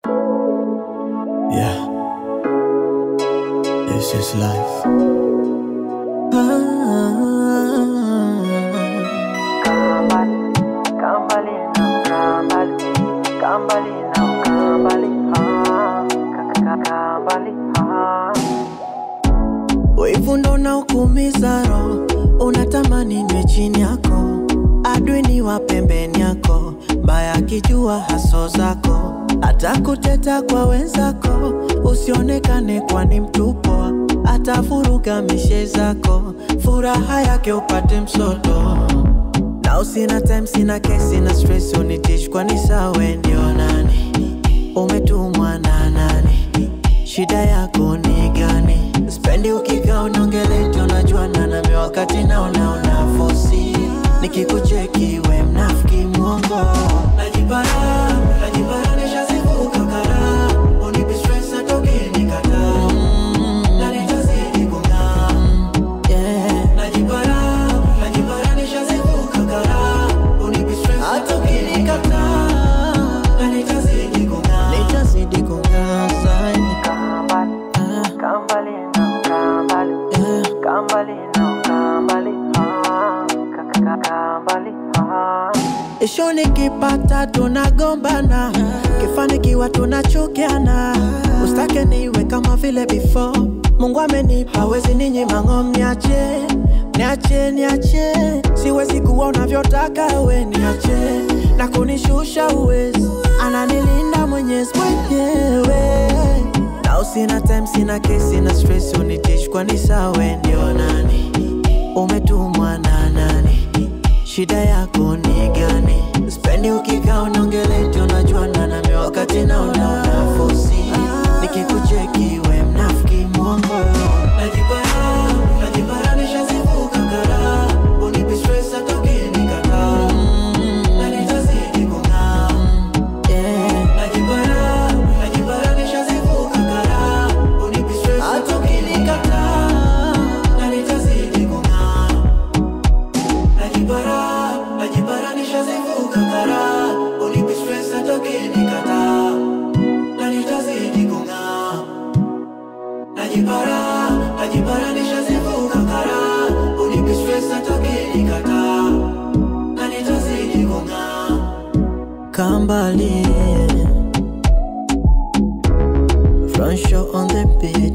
Yeah. This is life. Kambali now, Kambali, Kambali now, Kambali, ah, Kambali, ah. Wivu ndo naukumiza roho, unatamani niwe chini yako, adui ni wa pembeni yako, mbaya akijua haso zako, hata kuteta kwa wenzako, usionekane kwani mtupo, atavuruga mishe zako, furaha yake upate msoto. Na usina time, sina kesi, sina stress, unitish kwani sawe ndio nani? Umetumwa na nani? Shida yako ni gani? Spendi ukikaa unaongeleti, unajuana nami wakati naona una fosi. Nikikucheki we mnafiki mwongo, najipara najipara, nishazivuka kara, unipi stress hata ukinikataa na nitazidi kung'aa yeah. Najipara, najipara nishazivuka kara Unipi stress hata ukinikataa Na nitazidi kung'aa Nitazidi kung'aa zaidi Kambali, Ah, Kambali now, Kambali, yeah. Kambali now, Kambali, ah, Kambali, ah. Isho nikipata tunagombana, kifanikiwa tunachukiana. Ustake niwe kama vile before. Mungu amenipa, hawezi ninyima ng'om, niache niache niache, siwezi kuwa unavyotaka we, niache na kunishusha uwezi, ananilinda Mwenyezi mwenyewe na usina time, sina kesi, sina stress, unitish kwani sawe ndio nani? Umetumwa na nani? Shida yako ni gani? Spendi ukikaa unaongeleti, unajuana nami wakati naona una fosi. Nikikucheki we mnafiki mwongo, najipara najipara, nishazivuka kara, unipi stress hata ukinikataa, na nitazidi kung'aa yeah. Najipara najipara, nishazivuka kara, unipi stress hata ukinikataa, na nitazidi kung'aa Najipara, najipara nishazivuka kara Unipi stress hata ukinikataa Na nitazidi kung'aa Najipara, najipara nishazivuka kara Unipi stress hata ukinikataa Na nitazidi kung'aa Kambali Front show on the beat